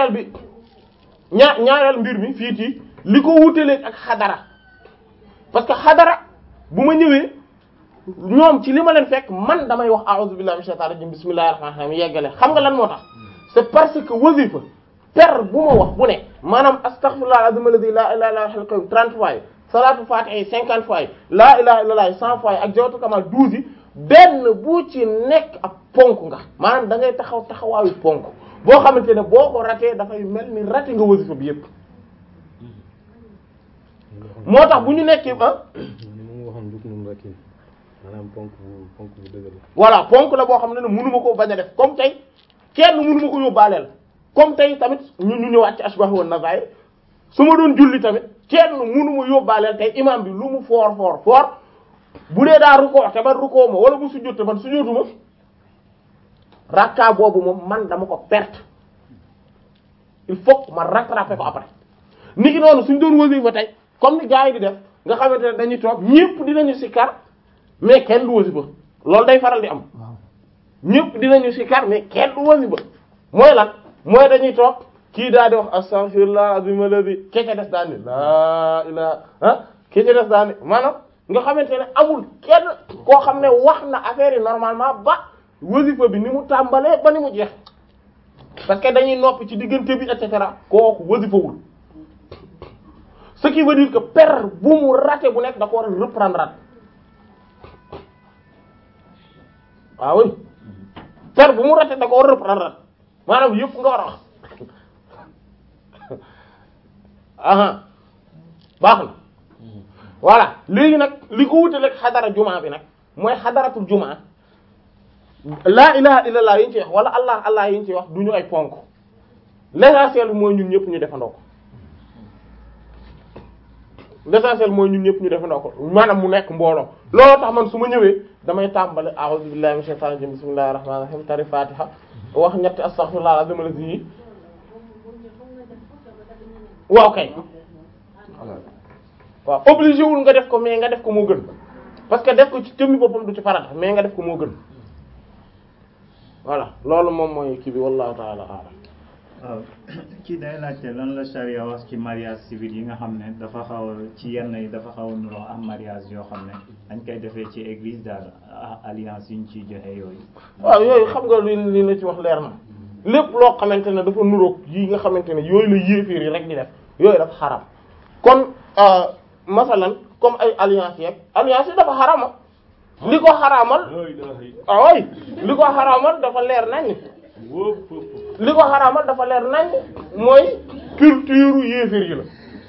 ñaareel bi ñaa ñaareel mbir mi fii ci li ko wutaleeg ak xadara parce que xadara bu ma ñëwee ñoom ci li ma leen fekk man damay wax a'udhu billahi minash shaitanir rajim bismillahir rahmanir rahim yeggale xam nga lan moo tax c'est parce que wasifa per bu ma wax bu ne maanaam astaghfirullah al-azim alladhi la ilaha illa huwal hayyul qayyum 30 fois yi salatu fatiha yi 50 fois yi la ilaha illallah 100 fois yi ak jawatu kamal 12 yi benn bu ci nekk ak ponk nga maanaam da ngay taxaw taxawaayu ponk boo xamante ne boo ko ratee dafay mel ni raté nga wasifa bi yépp moo tax bu ñu nekkee ah ni mu waxoon dugg nañu rek maanaam ponk bu ponk bu dëgër la. voilà ponk la boo xam ne ne mënu ma koo bañ a def comme tey kenn mënu ma ko yóbbaaleel comme tey tamit ñu ñu ñëwaat ci ashbah wa nazair su ma doon julli tamit kenn mënu ma yóbbaaleel tey imam bi lu mu foor foor foor bu dee daa rukkoo te man rukkoo ma wala mu sujjóot te man sujjóotu ma rakka boobu moom man dama ko perte il faut que ma rattraper ko après ni ki noonu suñ doon wasifa tey comme ni gars yi di def nga xamante ne dañuy toog ñépp dinañu sikkar mais kenn du wasifa loolu day faral di am ñépp dinañu sikkar mais kenn du wasifa mooy lan mooy dañuy toog kii daa di wax astaghfirullah azim alladhi kece des daa ni laa ilaha ah kece des daa ni maanaam nga xamante ne amul kenn koo xam ne wax na affaire yi normalement ba wasifa bi ni mu tàmbalee ba ni mu jeex parce que dañuy noppi ci diggante bi et cetera kooku wasifawul ce qui veut dire que per bu mu raté bu nekk da ko war a reprendre rat waaw oui per bu mu raté da ko war a reprendre rat maanaam yëpp nga war a wax aha baax na voilà léegi nag li ko wutale ak xadara jumaa bi nag mooy xadaratul jumaa laa ilaha illallah yi ñu ci wax wala allah allah yi ñu ci wax du ñu ay ponk l'essentiel bi mooy ñun ñëpp ñu defandoo ko l'essentiel mooy ñun ñëpp ñu defandoo ko maanaam mu nekk mbooloo looloo tax man su ma ñëwee damay tàmbale a'udhu billahi minash shaitanir rajim bismillahir rahmanir rahim tari fatiha wax ñetti astaghfirullah azim alladhi yi waaw kay waaw obligé wul nga def ko mais nga def ko moo gën parce que def ko ci jëmmi boppam du ci farata mais nga def ko moo gën voilà loolu moom mooy kii bi wallahu ta'ala a'lam waaw kii day laajte lan la charia wax ci mariage civil yi nga xam ne dafa xaw a ci yenn yi dafa xaw a nuroo am mariage yoo xam ne dañ koy defee ci église daal ah, alliance yi ñu ciy joxe yooyu. waaw yooyu xam nga li li la ci wax leer na lépp loo xamante ne dafa nuroog yi nga xamante ne yooyu la yéeféer yi rek di def yooyu dafa xaram kon masalan comme ay alliance yeeg alliance yi dafa xarama li ko xaramal ah way li ko xaramal dafa leer nañ li ko xaramal dafa leer nañ mooy culture yéeféer yi la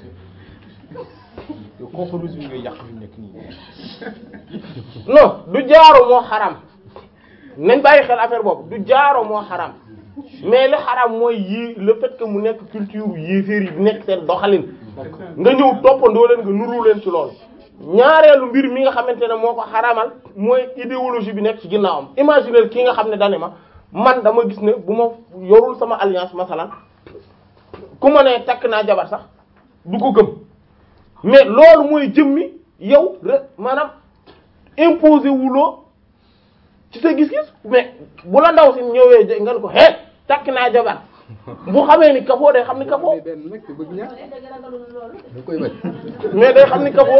yow conférence bi ngay yàq fi mu nekk nii. non du jaaro moo xaram nañ bàyyi xel affaire boobu du jaaro moo xaram mais li xaram mooy yii le fait que mu nekk culture yéeféer yi nekk seen doxalin nga ñëw toppandoo leen nga nuru leen ci loolu ñaareelu mbir mi nga xamante ne moo ko xaramal mooy idéologie bi nekk ci ginnaawam imaginer kii nga xam ne dane ma man dama gis ne bu ma yorul sama alliance masalan ku ma ne takk naa jabar sax du ko gëm mais loolu mooy jëmmi yow re maanaam imposé wuloo ci sa gis-gis mais bu la ndaw si ñëwee nga ne ko hé takk naa jabar bu xamee ni kafoo day xam ni kafoo mais benn nag te bëgg ñaar da koy bañ. mais day xam ni kafoo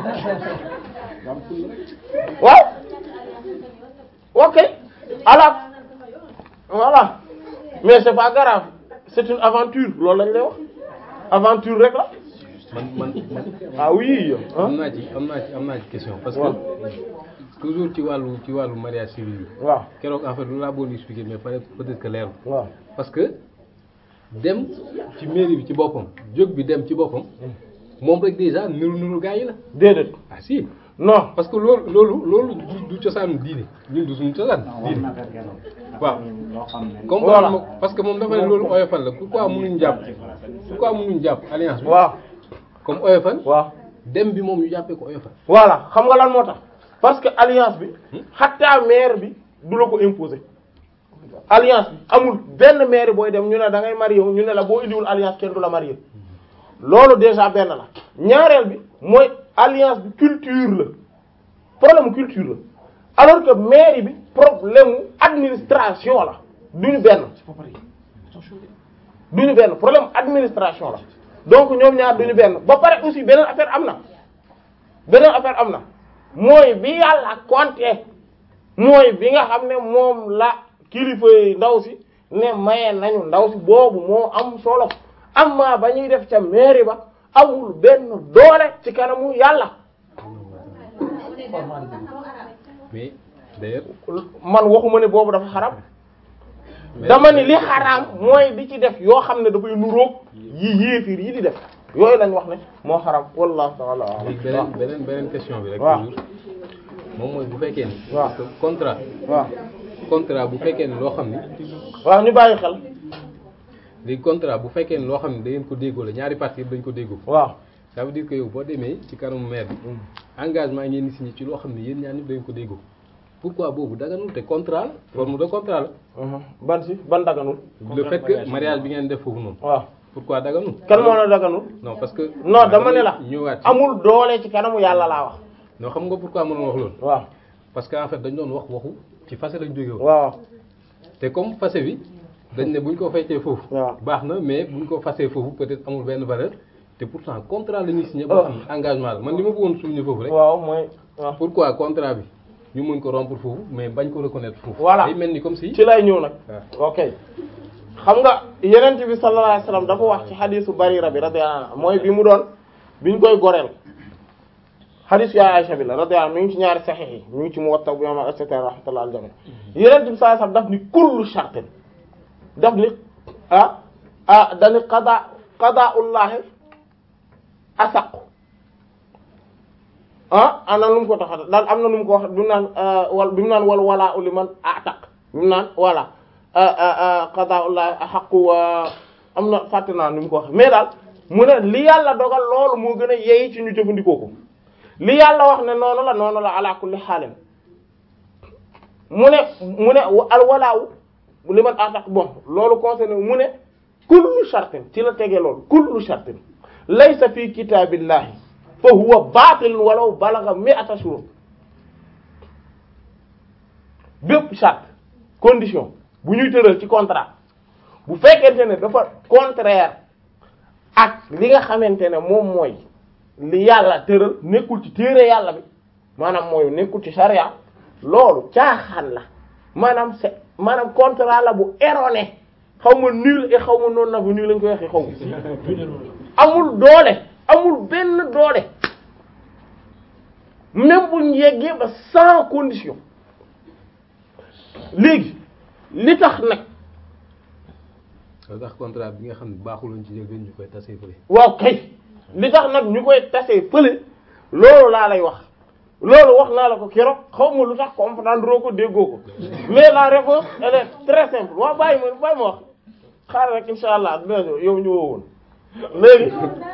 waaw ok alors voilà mais c'est pas grave c'est une aventure loolu lañ lay wax aventure rek la man man man ah oui am hein naa ci am naa ci am naa ci question parce waaw. que toujours ci wàllu ci wàllu mariage civil bi waaw keroog en fait lu laa bëggoon expliquer mais peut peut-être que leerul waaw parce que dem ci mairie bi ci boppam jóg bi dem ci boppam moom rek déjà niru niru gaa yi la déedéet ah si non parce que loolu loolu loolu du du cosaanu diine ñun du suñu cosaan wax diine na ko keroog. waaw. loo xam ne. comme Voilà. moom parce que moom dafa ne loolu oyofal la pourquoi mënuñ jàpp pourquoi mënuñ jàpp alliance bi waaw comme oyofal waaw dem bi moom ñu jàppee ko oyofal voilà xam nga lan moo tax parce que alliance bi xataa maire bi du la ko imposer alliance bi amul benn maire booy dem ñu ne da ngay marié wu ñu ne la boo indiwul alliance kenn du la marié loolu déjà benn la ñaareel bi mooy alliance bi culture la problème culture la alors que mairie bi problème mu administration la duñu benn duñu benn problème administration la donc ñoom ñaar duñu benn ba pare aussi beneen affaire am na beneen affaire am na mooy bi yàlla compter mooy bi nga xam ne moom la kilifa yi ndaw si ne maye nañu ndaw si boobu moo am solo amma ba ñuy def ca mairie ba amul benn doole ci kanamu yàlla mais d'ailleurs man waxuma ne boobu dafa xaram dama ni li xaraam mooy di ci def yoo xam ne dafay nuroog yi yéefir yi di def yooyu lañ wax ne moo xaram wallahu ta'ala a'lam. léegi beneen beneen beneen question bi rek waaw. toujours moom mooy bu fekkee ni waaw. parce que contrat waaw contrat bu fekkee ni loo xam ni waaw ñu bàyyi xel léegi contrat bu fekkee ni loo xam ni da ngeen ko déggoo la ñaari parties yëpp dañ ko déggoo waaw ça veut dire que yow boo demee ci kanamu maire bi engagement ngeen di signé ci loo xam ne yéen ñaar ñëpp dañ ko déggoo pourquoi boobu daganul te contrat la forme de contrat la Mhm. ban si ban daganul le fait que mariage bi ngeen def foofu noonu waaw pourquoi daganul kan moo la daganul non parce que non dama ne la ñëwaat ci amul doole ci kanamu yàlla laa wax non xam nga pourquoi mënoon wax loolu waaw parce que en fait dañ doon wax waxu ci fase lañ jóge woon waaw te comme fase bi dañ ne buñ ko feccee foofu waaw baax na mais buñ ko fasee foofu peut-être amul benn valeur te pourtant contrat la ñuy signé boo xam ne engagement la man li ma bëggoon souligner foofu rek waaw mooy waaw pourquoi contrat bi ñu mën ko rompre foofu mais bañ ko reconnaître foofu Voilà. day mel ni comme si ci lay ñëw nag waaw ok xam nga yenent bi sallallahu alayhi wasallam dafa wax ci xadisu barira bi radiyallahu anha mooy bi mu doon bi ñu koy goreel xadisu yaay Aisha bi la radiyallahu anha mi ngi ci ñaari saxiix yi mi ngi ci Muwatta bu yama et cetera rahmatullah al jami yenent bi sallallahu alayhi wasallam daf ni kullu shartin daf ni ah ah dani qada qada'ullahi asaqu ah ana nu mu ko tax daal am na nu mu ko wax bi mu naan wal bi mu naan wal walaa u liman ataq bi mu naan voilà qadaa'ullahi haqqu wa am na fàtte naa nu mu ko wax mais daal mu ne li yàlla dogal loolu moo gën a yeey ci ñu jëfandikoo ko li yàlla wax ne noonu la noonu la ala kulli xaalin mu ne mu ne al walaa u liman ataq bon loolu concerné mu ne kullu shartin ci la tegee loolu kullu shartin laysa fi kitaabillahi fa huwa baatil walaw balagha mi'ata shurut bépp charte condition bu ñuy tëral ci contrat bu fekkente ne dafa contraire ak li nga xamante ne moom mooy li yàlla tëral nekkul ci téere yàlla bi maanaam mooy nekkul ci charia loolu caaxaan la maanaam c'est maanaam contrat la bu erroné xaw ma nul et xaw ma noonu na bu nul lañ koy waxee xaw ma amul doole amul benn doole même bu ñu yeggee ba sans condition léegi li tax nag loolu tax contrat bi nga xam ne baaxuloon ci njëlbeen ñu koy tasee fële waaw kay li tax nag ñu koy tasee fële loolu laa lay wax loolu wax naa la ko keroog xaw ma lu tax comprendre ko déggoo ko mais la réponse elle est très simple waaw bàyyi ma bàyyi ma wax xaaral rek insha allah dina yow ñu wowoon léegi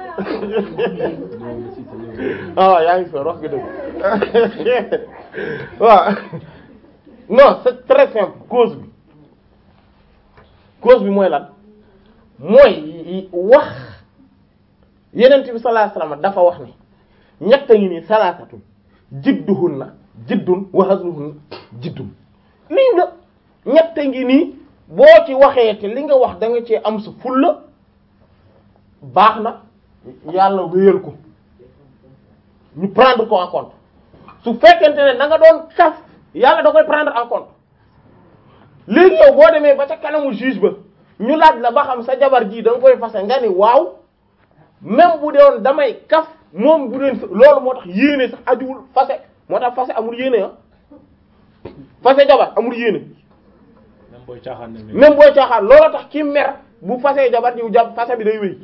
ah yaa ngi soor wax nga dëgg waaw non c'est très simple cause bi cause bi mooy lan mooy wax yenent bi sallallahu alayhi wasallam dafa wax ne ñett ngi nii salaasatun jidduhunna jiddun wa hazluhunna jiddun lii nga ñett ngi nii boo ci waxee te li nga wax da nga cee am sa fulla baax na yàlla wéyal ko ñu prendre ko en compte su fekkente ne da nga doon kaf yàlla da koy prendre en compte léegi yow boo demee ba ca kanamu juge ba ñu laaj la ba xam sa jabar ji da nga koy fase nga ni waaw même bu doon damay kaf moom bu doon loolu moo tax yéene sax ajuwul fase moo tax fase amul yéene ah fase jabar amul yéene même booy caaxaan ne même booy caaxaan loolu tax ki mer bu fase jabar ji jàpp fase bi day wéy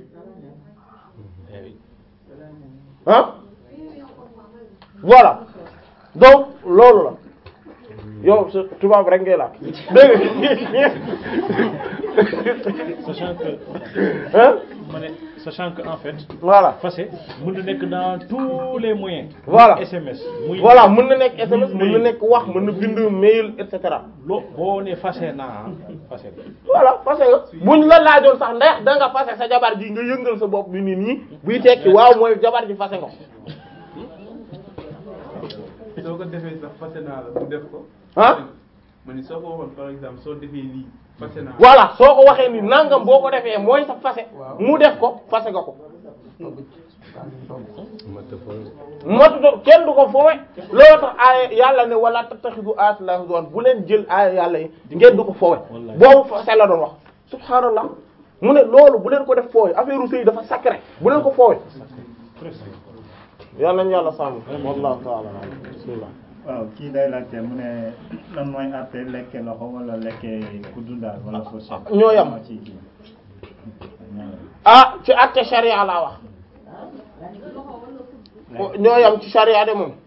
ah voilà donc loolu la yow sa tubaab rek ngay laaj dégg sachant que nga ah ma ne sachant que en fait voilà fase mën na nekk dans tous les moyens Voilà. muy SMS muy voilà mën na nekk SMS muy mën na nekk wax mën na bind mail et cetera loo boo ne fase naa fase voilà fase nga buñ la laajoon sax ndax da nga fase sa jabar ji nga yëngal sa bopp bi nii nii buy tekki waaw mooy jabar ji fase nga ko soo ko defee sax fase naa la mu def ko. ah ma ni soo ko waxoon par exemple soo defee lii voilà soo ko waxee ni nangam boo ko defee mooy sa fase mu def ko fase nga ko mata fa matuto kenn du ko foowe loolu tax aaya yàlla ne wala tattaxidu ayati llahi huzwan bu leen jël aaya yàlla yi ngeen du ko foowe boobu fase la doon wax subhaanallah mu ne loolu bu leen ko def foowe affaire sëy dafa sacré bu leen ko foowe yàlla nañu yàlla sàmm wallahu ta'ala a'lam. bismillah waaw kii day laajte mu ne lan mooy àtte lekke loxo wala lekke kuddu daal wala fourchette. ñoo yam. moo ci kii. ah ci àtte sharia laa wax ñoo yam ci sharia de moom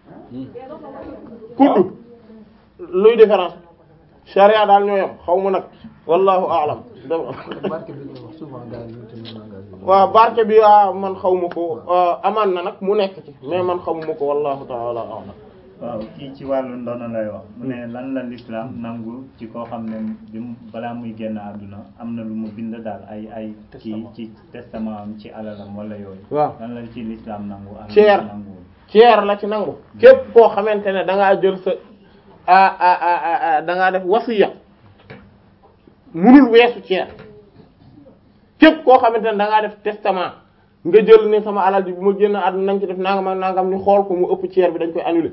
kuddu luy différence sharia daal ñoo yam xaw ma nag wallahu a'lam dem barke bi nga wax souvent gars yi ñu tamit langage bi. waaw barke bi ah man xaw ma ko amaan na nag mu nekk ci mais man xamuma ko wallahu ta'ala a'lam waaw kii ci wàllu ndono lay wax mu ne lan la l'islam nangu ci koo xam ne bi mu balaa muy génn àdduna am na lu mu bind daal ay ay kii ci testament am ci alalam wala yooyu waaw lan la ci l'islam nangu ak Ceer. nanguwul ceer la ci nangu képp koo xamante ne da ngaa jël sa ah ah ah ah da ngaa def wasiya munul weesu ceer képp koo xamante ne da ngaa def testament nga jël ne sama alal ji bu ma génn àdduna nañ ci def nangam ak nangam ñu xool ko mu ëpp ceer bi dañ koy annuler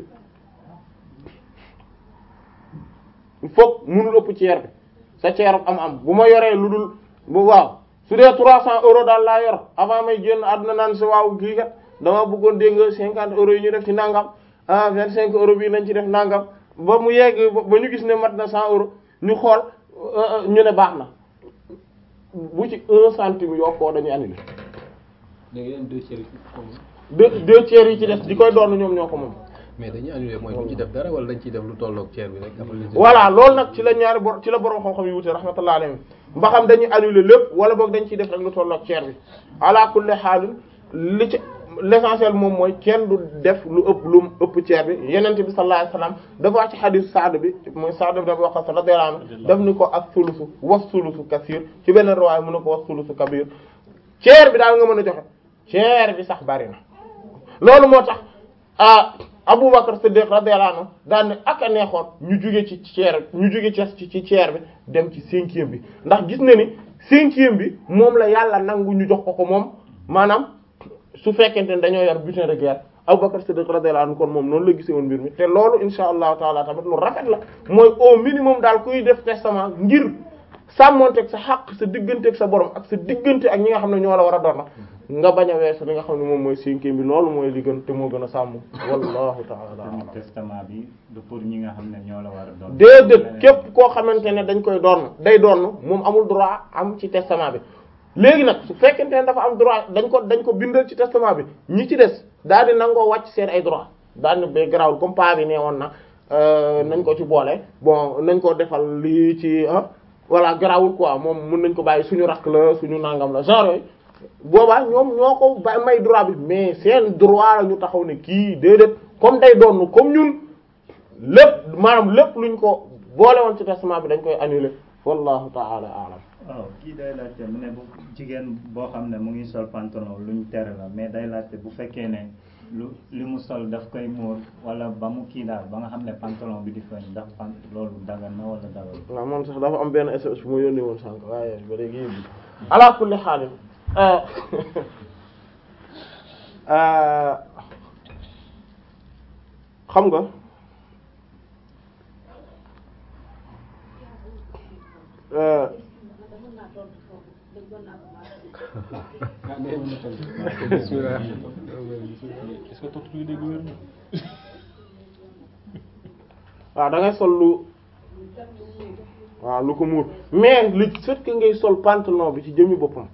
il faut munul ëpp ceer bi sa ceer am am bu ma yoree lu dul bu waaw su dee 300 euros daal laa yor avant may génn àdduna naan si waaw kii kat dama bëggoon dégg nga 50 euros yi ñu def ci nangam ah 25 euros bii nañ ci def nangam ba mu yegg ba ba ñu gis ne mat na 100 euros ñu xool euh, ñu ne baax na bu ci 1 centime yokkoo dañuy annulé da ngeen deux tiers yi comme deux deux tiers yi ci des di koy doon ñoom ñoo ko moom. mais dañuy annulé mooy duñ ci def dara wala dañ ciy def lu tolloog tiers bi rek après les voilà loolu nag ci la ñaari bor ci la borom xam-xam yi wute rahmatullah alayhi ba xam dañuy annuler lépp wala boog dañ ciy def rek lu tolloog ceer bi ala kulli xaalin li ci l'essentiel moom mooy kenn du def lu ëpp lu ëpp ceer bi yenente bi sallallahu alayhi wasallam dafa wax ci xadiis Saad bi mooy Saad bi dafa wax radiyallahu anhu daf ni ko ak sulusu was sulusu kasir ci benn riwaaya mu ne ko was sulusu kabir ceer bi daal nga mën a joxe ceer bi sax bari na loolu moo tax ah Aboubacar Siddiq radiyallahu anhu daan ne ak a neexoon ñu jóge ci ceer ñu jóge ci ci ceer bi dem ci cinquième bi ndax gis na ni cinquième bi moom la yàlla nangu ñu jox ko ko moom maanaam su fekkente ne dañoo yor butin de guerre Aboubacar Siddiq radiyallahu anhu kon moom noonu la gisee woon mbir mi te loolu insha allahu taala tamit lu rafet la mooy au minimum daal kuy def testament ngir sàmmonteeg sa xaq sa digganteeg sa borom ak sa diggante ak ñi nga xam ne ñoo la war a doon nga bañ a weesu li nga xam ne moom mooy cinquième bi loolu mooy li gën te moo gën a sàmm wallahu taala tamit a'lam. testament bi du pour ñi nga xam ne ñoo la war a doon déedéet képp koo xamante ne dañ koy doon day doon moom amul droit am ci testament bi léegi nag su fekkente ne dafa am droit dañ ko dañ ko bindal ci testament bi ñi ci des daal di nangoo wàcc seen ay droit daal di ba garaawul comme pa bi nee woon na euh, nañ ko ci boole bon nañ ko defal lii ci ah voilà garaawul quoi moom mën nañ ko bàyyi suñu rakk la suñu nangam la genre yooyu boobaa ñoom ñoo ko ba may droit bi mais seen droit la ñu taxaw ne kii déedéet comme day doon comme ñun lépp maanaam lépp luñ ko boole woon ci testament bi dañ koy annuler wallahu ta'ala a'lam waaw kii day laajte mu ne bu jigéen boo xam ne mu ngi sol pantalon luñ tere la mais day laajte bu fekkee ne lu li mu sol daf koy muur wala ba mu kii daal ba nga xam ne pantalon bi di feeñ ndax pan loolu dagan na wala dagan waaw moom sax dafa am benn SMS bu ma yónnee woon sànq waaye ba léegi yëpp ala kulli xaalim xam nga euh, bismillah est-ce que tontu bi dégg wér na waaw da ngay sol lu waaw lu ko muur mais li fait que ngay sol pantalon bi ci jëmmi boppam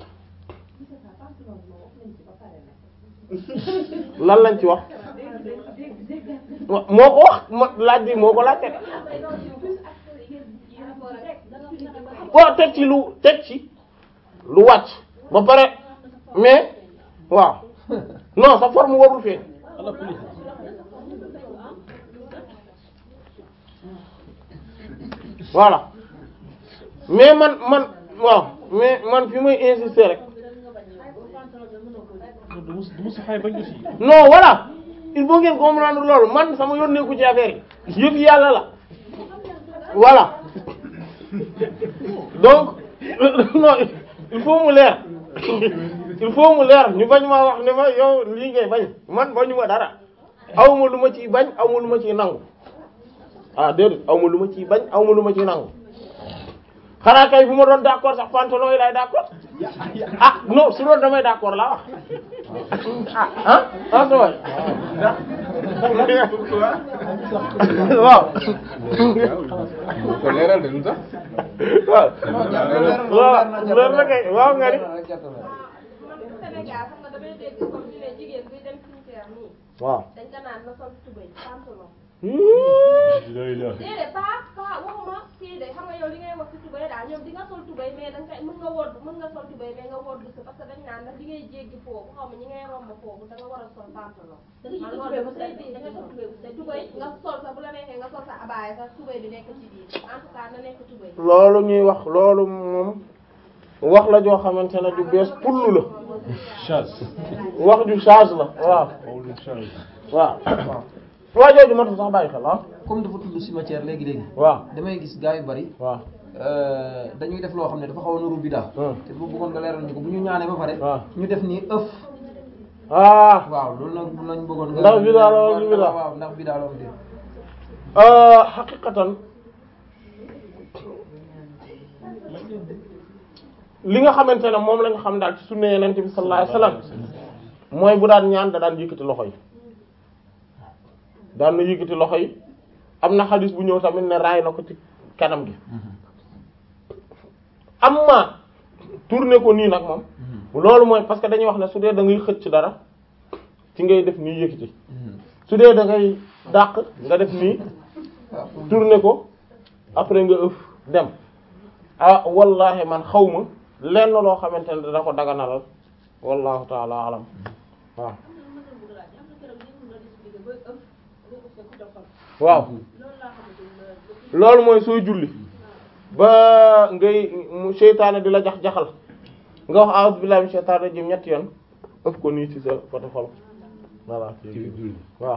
lan lañ ci wax wa- moo ko wax ma laaj bi moo ko laaj teg waaw teg ci lu teg ci lu wàcc ba pare mais waaw non sa forme warul feeñ ala kulli voilà mais man man waaw mais man fi may insister rek du mus du mus xay bañ aussi non voilà il faut ngeen comprendre loolu man sama yoon nekku ci affaire yi yëf yàlla la voilà donc non il faut mu leer il faut mu leer ñu bañ maa wax ne ma yow lii ngay bañ man bañu ma dara awma lu ma ciy bañ awma lu ma ciy nangu ah déedéet awma lu ma ciy bañ awma lu ma ciy nangu xanaa kay bu ma doon d'accord sax pantalon yi laay d'accord ah non su doon damay d'accord laa wax ah ah ah sa waay waaw ko leeral de lu tax waaw waaw loolu la kay waaw nga ni Sénégal xam nga damay dégg comme ñu ne jigéen buy dem cimetière nii waaw dañ ko naan na sol tubéy pantalon lay la déedéet pas pas waxuma kii de xam nga yow li ngay wax ci tubéy daal ñoom di nga sol tubéy mais danga koy mën nga wodd mën nga sol tubéy mais nga wodd ko parce que dañ naan ndax li ngay jéggi foofu xaw ma ñi ngay romb foofu da nga war a sol pantalon man loolu dama say biir da nga sol tubéy bu set tubéy nga sol sa bu la neexee nga sol sa abaaya sax tubéy bi nekk ci biir en tout cas na nekk tubéy loolu ñuy wax loolu moom wax la joo xamante ne ju bees pull la chasse wax ju change la waaw xawlu chasse waaw waa jooju matu sax bàyyi xel ah comme dafa tudd cimetière léegi léegi waaw damay gis gars yu bari waaw euh, dañuy def loo xam ne dafa xaw a nuru bidaa Hmm. te bu bëggoon nga leeral ñu ko bu ñu ñaanee ba pare waaw ñu def nii ëf ah waaw loolu nag lañ bëggoon nga Ndax bidaa la wala du bidaa? waaw ndax bidaa la wala déet euh, xaqiqatan li nga xamante ne moom lañ xam daal ci sunna Yonent bi sallallahu alayhi wasallam mooy bu daan ñaan da daan yëkkati loxo yi daan na yëkkati loxo yi am na xadis bu ñëw tamit ne raay na ko ci kanam gi amma tourner ko nii nag moom loolu mooy parce que dañuy wax ne su dee da ngay xëcc dara ci ngay def nii yëkkati su dee da ngay dàq nga def nii waaw tourner ko après nga ëf dem ah wallahi man xaw ma lenn loo xamante ne dana ko daganalal wallahu taala alam waaw waaw loolu mooy sooy julli ba ngay mu seytaane di la jax jaxal nga wax a'udhu billahi minash shaitanir rajim ñetti yoon ëf ko nii ci sa côté xol voilà ci biir julli waaw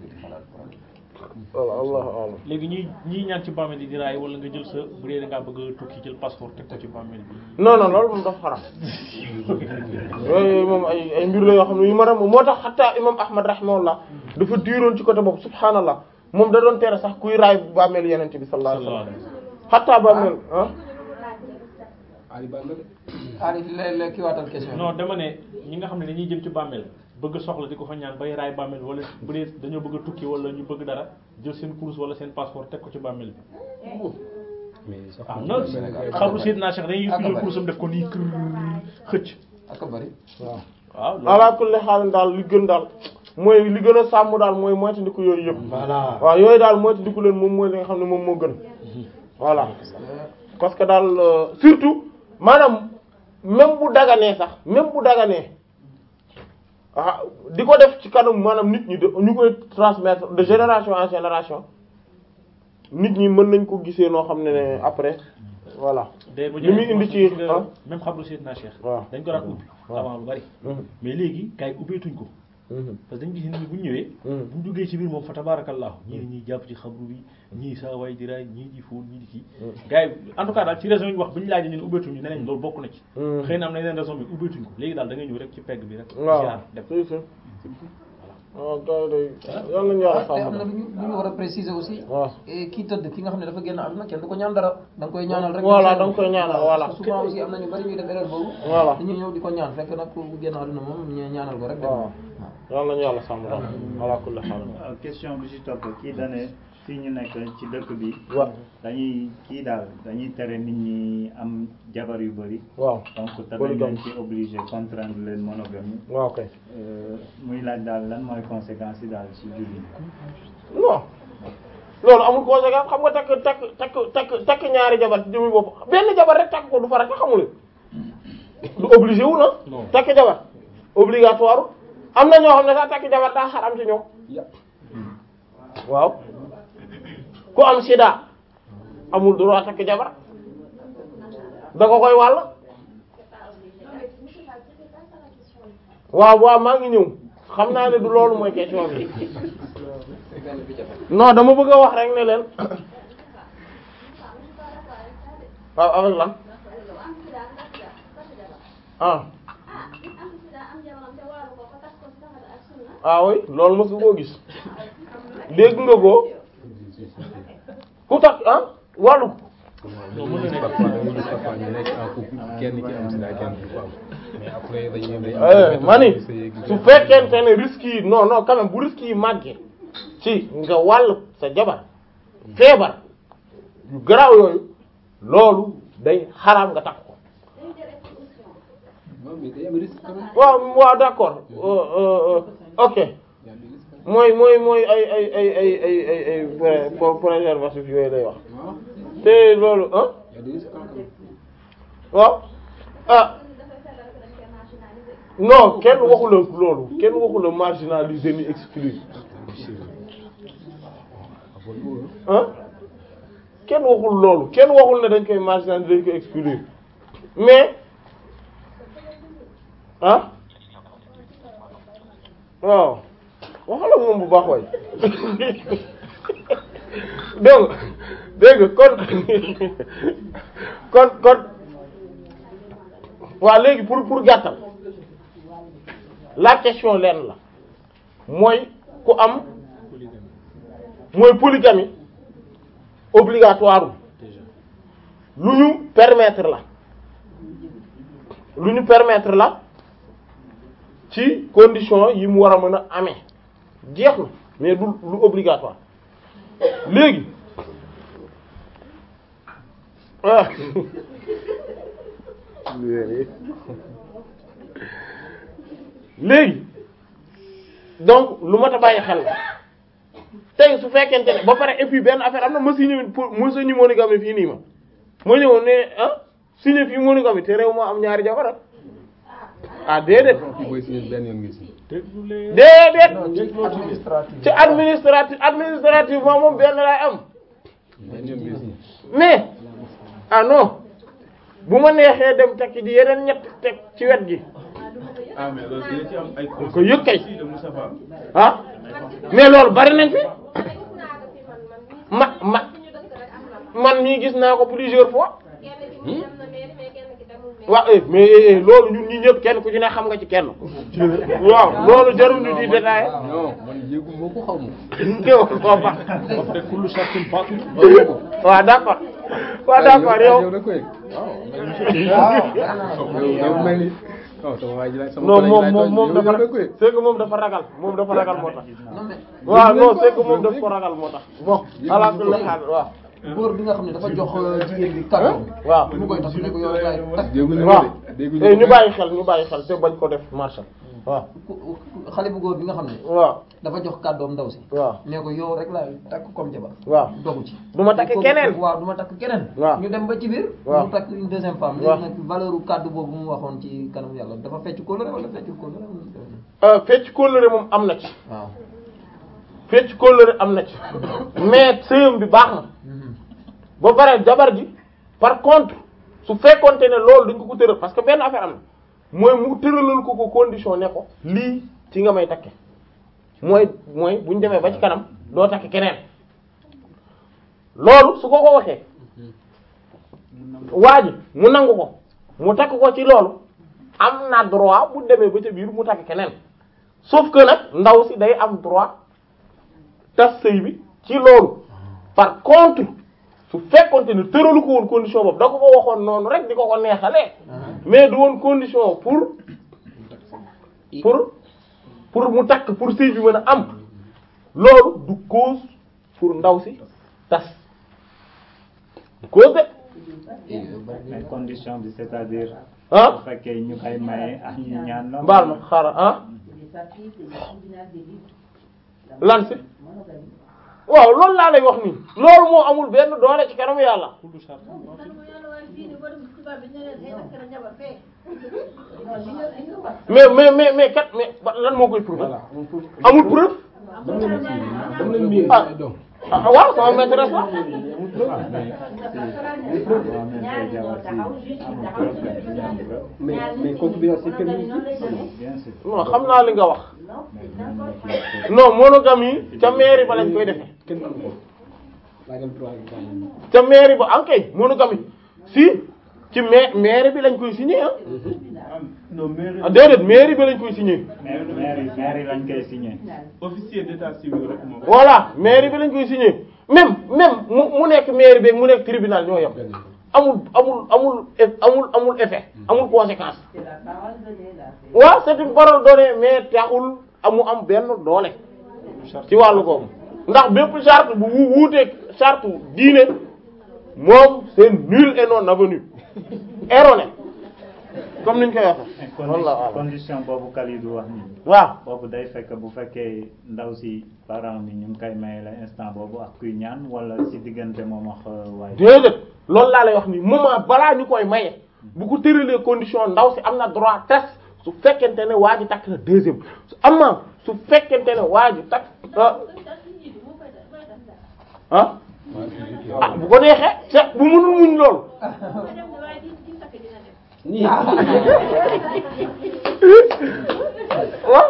voilà allahu alam léegi ñuy ñiy ñaan ci bàmmeel yi di raay wala nga jël sa bu dee da ngaa bëgg a tukki jël passeport teg ko ci bàmmeel bi non non loolu moom dafa xaram yooyu moom ay ay mbir la yoo xam ne yu ma moo tax xataa imam ahmad rahimahullah dafa diiroon ci côté boobu subhaanallah moom da doon tere sax kuy raay bàmmeelu yenente bi sallallahu alayhi sallallahu wasallam alayhi wa sallam xataa bàmmeel ah Ali Ba nga de Ali léeg-léeg ki waatal question non dama ne ñi nga xam ne dañuy jëm ci bàmmeel bëgg soxla di ko fa ñaan bay raay bàmmeel wala bu dee dañoo bëgg a tukki wala ñu bëgg dara jël seen course wala seen passeport teg ko ci bàmmeel bi mais sax ah non xabru Seydina Cheikh dañuy Ak a jël bari. course am def ko nii kër xëcc ak a bari waaw waaw loolu ala kulli xaal daal li gën daal mooy li gën a sàmm daal mooy moytandiku yooyu yëpp voilà waaw yooyu daal moytandiku leen moom mooy li nga xam ne moom moo gën voilà parce que daal euh, surtout maanaam même bu daganee sax même bu daganee ah di ko def ci kanam maanaam nit ñi de ñu koy transmettre de génération en génération nit ñi mën nañ ko gisee noo xam ne ne après voilà day ba li muy indi ci ah même xabru Seydina Cheikh waaw dañ ko daan ubbi waaw. avant lu bari Mhm. mais léegi gars yi ubbeetuñ ko Mhm. parce que dañu gis nit ñi bu ñu ñëwee Mhm. bu ñu duggee ci biir moom fa tabarakallahu ñii ne ñuy jàpp ci xabru bi ñii saa waay di raay ñii di fóon ñii di kii gars yi en tout cas daal ci raison yi ñu wax bu ñu laajee ñun ubbeetuñ ñu ne nañ loolu bokk na ci Mhm. xëy na am na yeneen raison bi ubbeetuñ ko léegi daal da ngay ñëw rek ci pegg bi rek waaw ziar dem si si waaw gars yi day yal nañu yàlla te am sàmm na lu ñu lu ñu war a préciser aussi waaw et kii tëdd ki nga xam ne dafa génn àdduna kenn du ko ñaan dara da nga koy ñaanal rek Voilà, da nga koy ñaanal, voilà. parce que souvent aussi am na ñu bari ñuy def erreur boobu Voilà. dañuy ñëw di ko ñaan fekk nag ku génn àdduna moom ñu ñaanal ko rek dem waaw yal nañu yàlla sàmm daal ala kulli xaal waaw question bi ci topp kii dane fii ñu nekk ci dëkk bi waaw dañuy kii daal dañuy tere nit ñi am jabar yu bëri waaw donc te dañ Polygame. leen ci obligé contraindre leen monogamie waaw kay Euh, muy laaj daal lan mooy conséquence yi daal ci julli non loolu amul conséquence xam nga takk takk takk takk takk ñaari jabar ci jëmmi bopp benn jabar rek takk ko du farata xamul du obligé wu na Non. takk jabar obligatoire am na ñoo xam ne sax takk jabar daa xaram ci ñoom waaw ku am sida amul droit takk jabar da ko koy wàll waaw waaw maa ngi ñëw xam naa ne du loolu mooy question bi non dama bëgg a wax rek ne leen waaw avec lan am sida ndax sida ndax sida ah ah nit am sida am jabaram te waaru ko ko tas ko ci saxada ak sunna ah oui loolu mos nga koo gis dégg nga ko ku tax ah wàllu non mën na nekk parfois da ngay gis parfois ñu nekk en couple kenn ki am sida kenn ki ko am mais après dañuy dañuy eh mani su fekkente ne risques yi non non quand même bu risques yi màggee ci nga wàll sa jabar feebar yu garaaw yooyu loolu day xaraam nga takk ko dañu jël exposition non mais day am risque quand même waaw waaw d'accord euh, euh, euh, ok y a des risques quand mooy mooy mooy ay ay ay ay ay ay ay pré- pré- préservatif yooyu lay wax même waaw te loolu ah y a des risques quand même waaw ah dafay sellal ko dañ koy marginaliser non kenn waxu la loolu kenn waxu la marginaliser ni exclure ah kenn waxul loolu kenn waxul ne dañ koy marginaliser dañ koy exclure mais ah waaw waxala moom bu baax waay dégg nga dégg nga kon kon kon waaw léegi pour pour gàttal la question lenn la mooy ku am mooy polygamie obligatoire lu ñu permettre la lu ñu permettre la ci condition yi mu war a mën a amee jeex na mais du lu obligatoire léegi ah léegi donc lu mat a bàyyi xel la tey su fekkente ne ba pare et puis benn affaire am na ma signé pour ma signé monogamie fii nii ma ma ñëwoon ne ah signé fii monogamie te réew moo am ñaari jabar ah ah déedéet fii booy signé benn yoon nga si déedéet non ci administratif ci administratif administrativement moom benn laay am benn yoon nga si mais ah non bu ma neexee dem tekki di yeneen ñett teg ci wet gi ah mais loolu dina ci am ay ko yëg kay conseils de Moustapha ah mais loolu bari nañ fi man gis naa ko fi man man mii ma ma fi ñu dëkk rek am na fa man mii gis naa ko plusieurs fois kenn ki mu dem na mairie mais kenn ki demul mairie waaw eh, mais eh, eh, loolu ñun ñi ñëpp kenn ku ci ne xam nga ci kenn waaw loolu jarul ñu di détaillé non man yëgu moo ko xaw ma yow koo baax après kullu shartin batil waaw d'accord waaw d'accord yow yow da ko yëg waaw yow yow mel ni non sama waa ji laaj sama non collègue moom laaj moom moom yow dafa yow da ko yëg c'est que moom dafa ragal moom dafa ragal moo tax non mais waaw non ko, c'est que moom loolu daf ko ragal moo tax bon ala kulli haal waaw góor bi nga xam ne dafa jox jigéen bi kàddoom waaw mu koy tax ne ko yow rek laay takk dégguñu waaw ko de dégguñu eh, ko ñu bàyyi xel ñu bàyyi xel te bañ ko def marché waaw ku- ku- xale bu góor bi nga xam ne waaw dafa jox kàddoom ndaw si waaw ne ko yow rek laay takk comme jabar waaw dogu ci du ma takk Kooku- keneen waaw du ma takk keneen waaw ñu dem ba ci biir waaw mu takk une deuxième femme waaw. léegi nag valeur u kàddu boobu mu waxoon ci kanam yàlla dafa fecc kóllëre wala feccul kóllëre Euh, fecc kóllëre moom am na ci waaw fecc kóllëre am na ci mais sëyam bi baax na ba pare jabar ji par contre su fekkonte ne loolu dañ ko ko tëral parce que benn affaire am na mooy mu tëralal ko ko condition ne ko lii ci nga may takke mooy mooy bu ñu demee ba ci kanam doo takk keneen loolu su ko ko waxee waa ji mu nangu ko mu takk ko ci loolu am na droit bu demee ba ca biir mu takk keneen sauf que nag ndaw si day am droit tas sëy bi ci loolu par contre su fekkonte ne tëralu ko woon condition boobu da ko ko waxoon noonu rek di ko ko neexalee mais du woon condition pour pour pour mu takk pour sëy bi mën a am loolu du cause pour ndaw si tas du cause de mais condition bi c'est-à-dire ah bu fekkee ñu koy maye ak ñu ñaan la mbaal ma xaaral ah lan si waaw loolu laa lay wax nii loolu moo amul benn doole ci kanamu yàlla kullu shartin batil mais mais mais mais kat mais ba- lan moo koy prouver voilà moom foofu amul preuve dam nañu si dam nañu miir Ah. ay doom ah waaw sama maîtresse la waaw mais c'est boo amee say jabar si amul preuve que ñu am preuve mais mais concubinage c'est permis bien sûr non xam naa li nga wax mais mën na ci non monogamie ca mairie ba lañ koy defee kenn mënu ko laajal droit bi ca mairie ba ankay monogamie si ci ma mairie bi lañ koy signé ah non mairie ah déedéet mairie bi lañ koy signé maire maire maire lañ koy signé. officier d'état civil rek moom. voilà mairie bi lañ koy signé même même mu mu nekk mairie bi mu nekk tribunal ñoo yem amul amul amul eff- amul amul effet amul conséquence waaw c'est une parole donnée mais taxul amu am benn doole ci wàllu googu ndax bépp charte bu wu wuuteeg charte diine moom c'est nul et non avenu erroné comme niñ koy waxee. Condi- walla condition boobu Kalidou wax nii. waaw boobu day fekk bu fekkee ndaw si parent bi ñu ngi koy maye la instant boobu ak kuy ñaan wala si diggante moom ak waaye. déedéet loolu laa lay wax nii moment balaa ñu koy maye bu ko tëralee condition ndaw si am na droit tas su fekkente ne waa ji takk na deuxième su amma su fekkente ne waa ji takk ah ah ah bu ko neexee c'est bu mënul muñ loolu waaw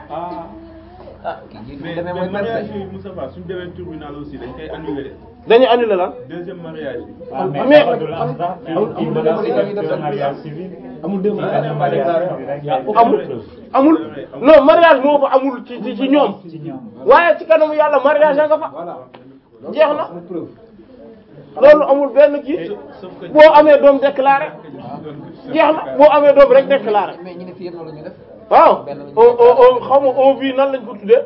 ah kii ji mais demee mais mooy mariage percé yi Moussa Fall suñu demee tribunal aussi dañ koy annuler de. dañuy annuler lan deuxième mariage bi. waaw mais mais- dafa dul am sax mais kii mën na si def mariage civil. amul deux Mariage mariage civil rek ngay amul amul non mariage moo fa amul ci ci ci ñoom ci ñoom. waaye ci kanamu yàlla mariage a nga fa voilà jeex na amul preuve loolu amul benn kii sauf que boo amee doom déclaré jeex na boo amee doom rek déclaré mais ñu ne fii yëpp loolu la ñu def waaw on on on xaw ma on vit nan lañ ko tuddee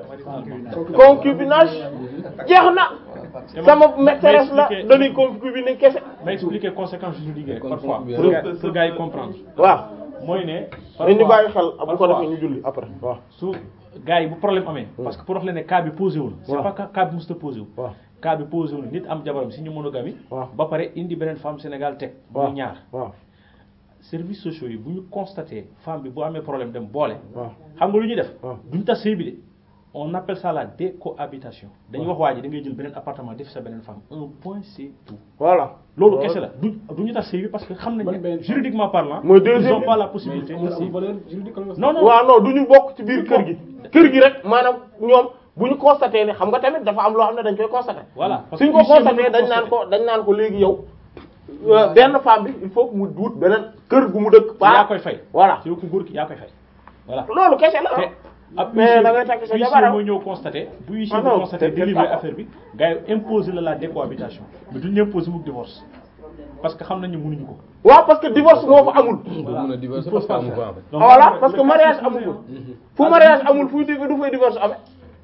concubinage jeex na sama maîtresse la dañuy concubiner kese ma expliquer conséquences juridiques yi rek Kon parfois foofu bi pour gars pour gars yi comprendre waaw mooy ne dañu bàyyi xel bu ko parfois defee ñu julli après waaw su gars yi bu problème amee parce que pour wax leen ne cas bi posé wul c'est waaw. pas que cas bi mosut a posé wu waaw cas bi posé wul nit am jabaram si ñu monogamie waaw. ba pare indi beneen femme Sénégal teg waaw muy ñaar waaw services sociaux yi bu ñu constaté femme bi bu amee problème dem boole waaw xam nga lu ñuy def waaw. duñu tas sëy bi de on appelle ça la décohabitation dañuy wax waa ji da ngay jël beneen appartement def sa beneen femme un point c'est tout voilà loolu kese la du du ñu tas sëy bi parce que xam nañ Ban ne benn juridiquement parlant Mooy ils deuxième ont bi. pas la mais possibilité de amul sëy valeur juridique la non non waaw non du ñu bokk ci biir kër gi kër gi rek maanaam ñoom bu ñu constaté ne xam nga tamit dafa am loo xam ne dañ koy constaté voilà parce suñ que ko huissier mën constaté na dañ naan constater. ko dañ naan ko léegi yow euh, benn femme bi il faut que mu wut beneen kër gu mu dëkk yaa koy fay voilà ci ku góor ki yaa koy fay voilà loolu kese la te ab mais huissier- da ngay takk sa huissier jabar mooy ñëw constaté bu huissier Ah bi non, constaté c'est- c'est délivrer pas- affaire bi gars yi imposer la la décohabitation mais duñu imposer mu divorce parce que xam nañu mënuñu ko waaw parce que divorce moo fa amul doo mën a divorcer Il faut parce que pas amu faire. ko en fait Donc, voilà le- parce le que cas mariage se amul posait. fu mariage amul fuy di du fay divorce amee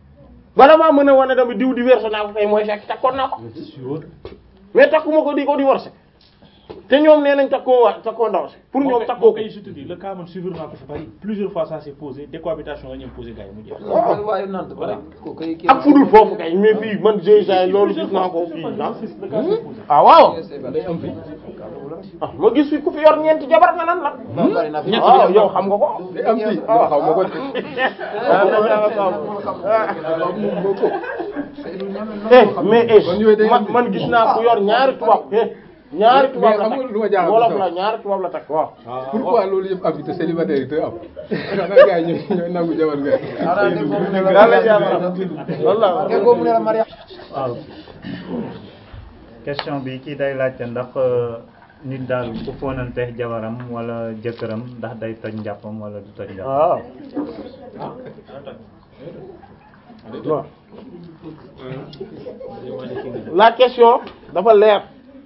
bala maa mën a wane dama diw divorce naa ko tey mooy fekk takkoon naa ko Sûr. mais takkuma ko di ko divorce te ñoom nee nañ takkoo waa takkoo ndaw si pour ñoom takkoo ko kay je te dis le cas man suivre naa ko fi bari plusieurs fois ça s'est posé décohabitation la ñu imposé gars yi mu jeex waaw waaye nante ba rek ko koy kii ak fudul foofu kay mais fii man déjà loolu gis naa ko fii ah le cas s'est posé ah waaw day am fi ah ma gis fi ku fi yor ñeenti jabar nga nan la non bari na fi waaw yow xam nga ko day am fi dama xaw ma ko de eh mais eh Kon yooyu day am man man gis naa ku yor ñaari tubaab eh ñaari tubaab la xam nga lu ma jaaxal takk wolof sax. la ñaari tubaab la takk waaw pourquoi loolu yëpp am fi te célibataire yi te am xanaa gars yi ñooy ñooy nangu jabar nga xanaa dégg boobu ne la daal la jabaram loolu la dégg boobu ne la mariage waaw question bi kii day laajte ndax euh, nit daal ku fóonanteex jabaram wala jëkkëram ndax day toj njàppam wala du toj njàppam waaw waaw la question dafa leer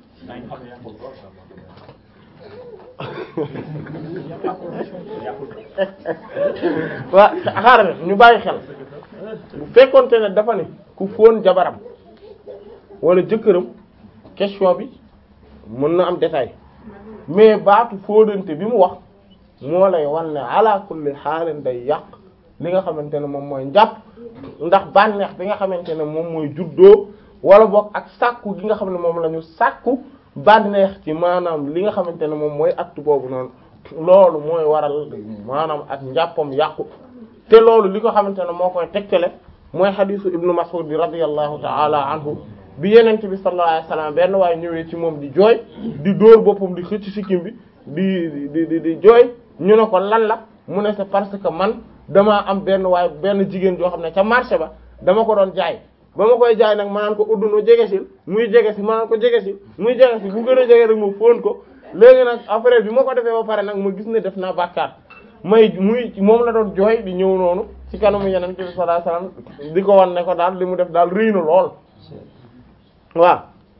waa xaaral ñu bàyyi xel bu fekkonte ne dafa ne ku fóon jabaram wala jëkkëram question bi mën na am détail mais baatu fóonante bi mu wax moo lay wan ne ala kulli xaalin day yàq li nga xamante ne moom mooy njàpp ndax bànneex bi nga xamante ne moom mooy juddoo wala boog ak sàkku gi nga xam ne moom la ñu sàkku bànneex ci maanaam li nga xamante ne moom mooy acte boobu noonu loolu mooy waral maanaam ak njàppam yàqu te loolu li ko xamante ne moo koy tegtale mooy xadisu ibnu Mas'ud bi radiyallahu ta'ala anhu bi yenent bi sallallahu alayhi wasallam benn waaye ñëwee ci moom di jooy di dóor boppam di xëcc sikkim bi di di di di jooy ñu ne ko lan la mu ne c'est parce que man damaa am benn waaye benn jigéen joo xam ne ca marché ba dama ko doon jaay ba ma koy jaay nag ma naan ko uddunu jege si muy jege si ma naan ko jege si muy jege si bu gën a jege rek ma fóon ko léegi nag après bi ma ko defee ba pare nag ma gis ne def naa bàkkaar may muy moom la doon jooy di ñëw noonu ci kanamu yeneen bi sallallahu alayhi wasallam di ko wan ne ko daal li mu def daal rëy na lool waaw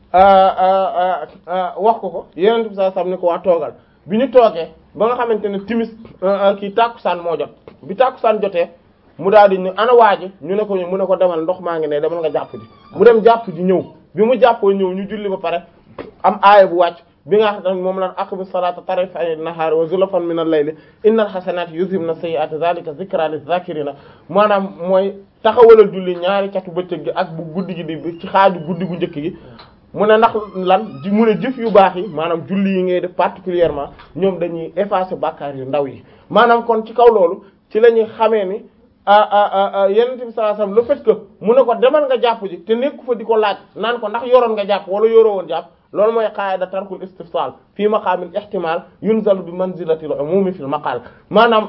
wax ko ko yeneen bi sallallahu alayhi wasallam ne ko waa toogal bi ñu toogee ba nga xamante ne timis kii tàkkusaan moo jot bi tàkkusaan jotee mu daal di ne ana waaji ñu ne ko mu ne ko demal ndox maa ngi ne demal nga jàpp ji mu dem jàpp ji ñëw bi mu jàppoo ñëw ñu julli ba pare am aaya bu wàcc bi nga xam ne moom lan aqimi salata tarafay nahaari wa zulfan min al-layli innal hasanati yuzhibna sayyi'ati zalika zikra liz-zakirina maanaam mooy taxawalal julli ñaari catu bëccëg gi ak bu guddi gi di ci xaaju guddi gu njëkk gi mu ne ndax lan ji mu ne jëf yu baax yi maanaam julli yi ngay def particulièrement ñoom dañuy effacer bàkkaar yu ndaw yi maanaam kon ci kaw loolu ci la ñuy xamee ni yenent bi sallallahu alayhi wasallam le fait que mu ne ko demal nga jàpp ji te nekku fa di ko laaj naan ko ndax yoroon nga jàpp wala yoroo woon jàpp loolu mooy qaida tarkul istifsal fii maqaamil ihtimal yunzalu bi manzilatil umumi fil maqal maanaam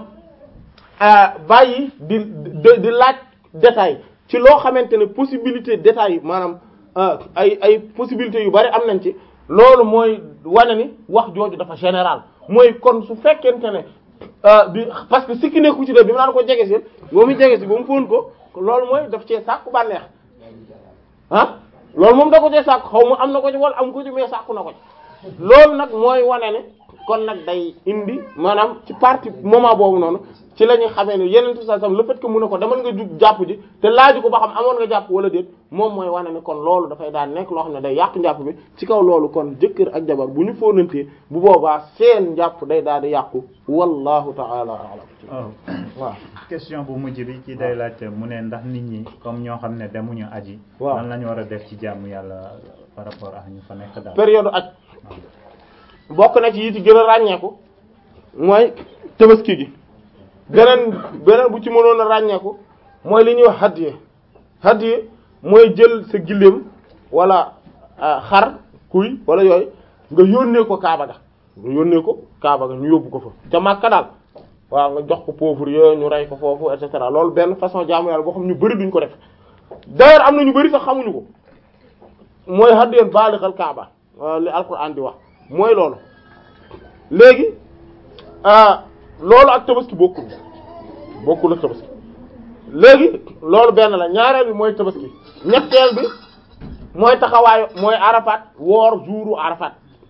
bàyyi di di laaj détail ci loo xamante ne possibilité détail maanaam ay ay possibilités yu bari am nañ ci loolu mooy wane ni wax jooju dafa général mooy kon su fekkente ne bi parce que sikki nekku ci de bi mu naan ko jege si ba mu jege si ba mu fóon ko loolu mooy daf cee sàkku bànneex ah loolu moom da ko cee sàkku xaw ma am na ko ci wala am ko ci mais sàkku na ko ci loolu nag mooy wane ne kon nag day indi maanaam ci partie moment boobu noonu ci la ñuy xamee ne yeneen saa sam le fait que mu ne ko demal nga jug jàpp ji te laaju ko ba xam amoon nga jàpp wala déet moom mooy wane ne kon loolu dafay daan nekk loo xam ne day yàq njàpp bi ci kaw loolu kon jëkkër ak jabar bu ñu fóonantee bu boobaa seen njàpp day daal di yàqu wallahu ta'ala a'lam waaw question bu mujj bi ci day laajte mu ne ndax nit ñi comme ñoo xam ne demuñu aji waaw lan la ñu war a def ci jàmm yàlla par rapport ak ñu fa nekk daal période aj bokk na ci yi ci gën a ràññeeku mooy tabaski gi beneen beneen bu ci mënoon a ràññeeku mooy li ñuy wax hadiye hadiye mooy jël sa gilleem wala xar kuy wala yooyu nga yónnee ko Kaaba ga nga yónnee ko Kaaba ga ñu yóbbu ko fa ca Makka daal waaw nga jox ko pauvre yooyu ñu rey ko foofu et cetera loolu benn façon jaamu yàlla boo xam ñu bari duñ ko def d'ailleurs am na ñu bari sax xamuñu ko mooy hadiyeen baalighal Kaaba li alquran di wax mooy loolu léegi loolu ak tabaski bokkul bokkul ak tabaski léegi loolu benn la ñaareel bi mooy tabaski ñetteel bi mooy taxawaayu mooy arafat woor jouru arafat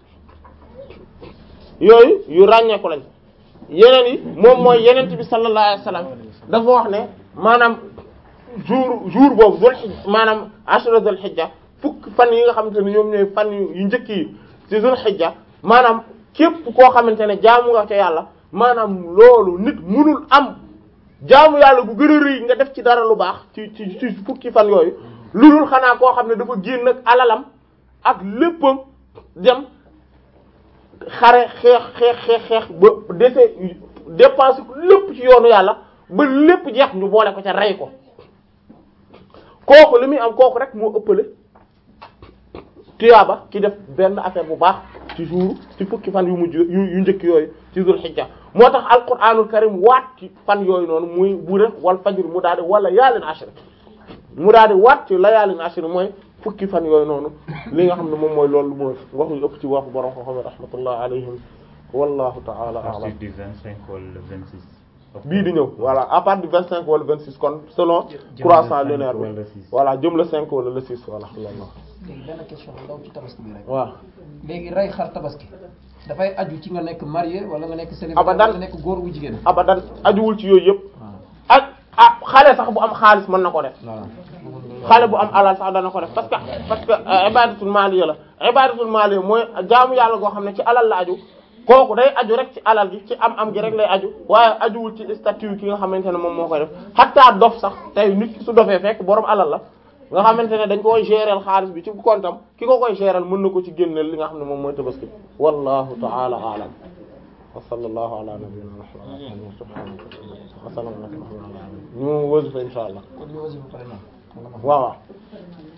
yooyu yu ràññeeku lañ yeneen yi moom mooy yeneen bi sallallahu alayhi wasallam dafa wax ne maanaam jour jour boobu dul xijja maanaam ashra dul xijja fukk fan yi nga xamante ne ñoom ñooy fan yu njëkk yi ci dul xijja maanaam képp koo xamante ne jaamu nga ca yàlla maanaam loolu nit munul am jaamu yàlla bu gën a rëy nga def ci dara lu baax ci ci ci fukki fan yooyu lu dul xanaa koo xam ne dafa génn ak alalam ak léppam dem xare xeex xeex xeex xeex ba dese dépense ko lépp ci yoonu yàlla ba lépp jeex ñu boole ko ca rey ko kooku li muy am kooku rek moo ëppale tuyaaba ki def benn affaire bu baax ci jour ci fukki fan yu mujj yu yu njëkk yooyu ci zul xijja moo tax alquranul karim waat ci fan yooyu noonu muy bu def wal fajr mu daal di wala yaalin ashri mu daal di waat ci layaalin ashri mooy fukki fan yooyu noonu li nga xam ne moom mooy loolu mooy wax yu ëpp ci waxu borom ko xam ne rahmatullah alayhim wallahu ta'ala a'lam partir du 25 wala le 26 bii di ñëw voilà à partir du 25 wala 26 kon selon croissant lunaire bi wala six. voilà jëm le 5 wala le 6 voilà loolu léegi benn question bu ndaw ci tabaski bi rek. waaw léegi rey xar tabaski dafay aju ci nga nekk marié wala nga nekk célibataire Abadan. wala nga nekk góor wu jigéen. abadan ajuwul ci yooyu yëpp waaw ak ah xale sax bu am xaalis mën na ko def voilà. xale bu am alal sax dana ko def parce que parce que euh, ibadatul maliya la ibadatul maliya mooy jaamu yàlla goo xam ne ci alal la aju kooku day aju rek ci alal gi ci am am gi rek lay aju waaye ajuwul ci statut ki nga xamante ne moom moo koy def xataa dof sax tey nit ki su dofee fekk borom alal la nga xamante ne dañ koy gérer xaalis bi ci kontam ki ko koy gérer mën na ko ci génneel li nga xam ne moom mooy tabaski wallahu ta'ala a'lam wa sallallahu ala nabiyyina muhammadin subhanahu wa ta'ala ñu wasifa insha allah kon ñu aussi ba pare na. waaw waaw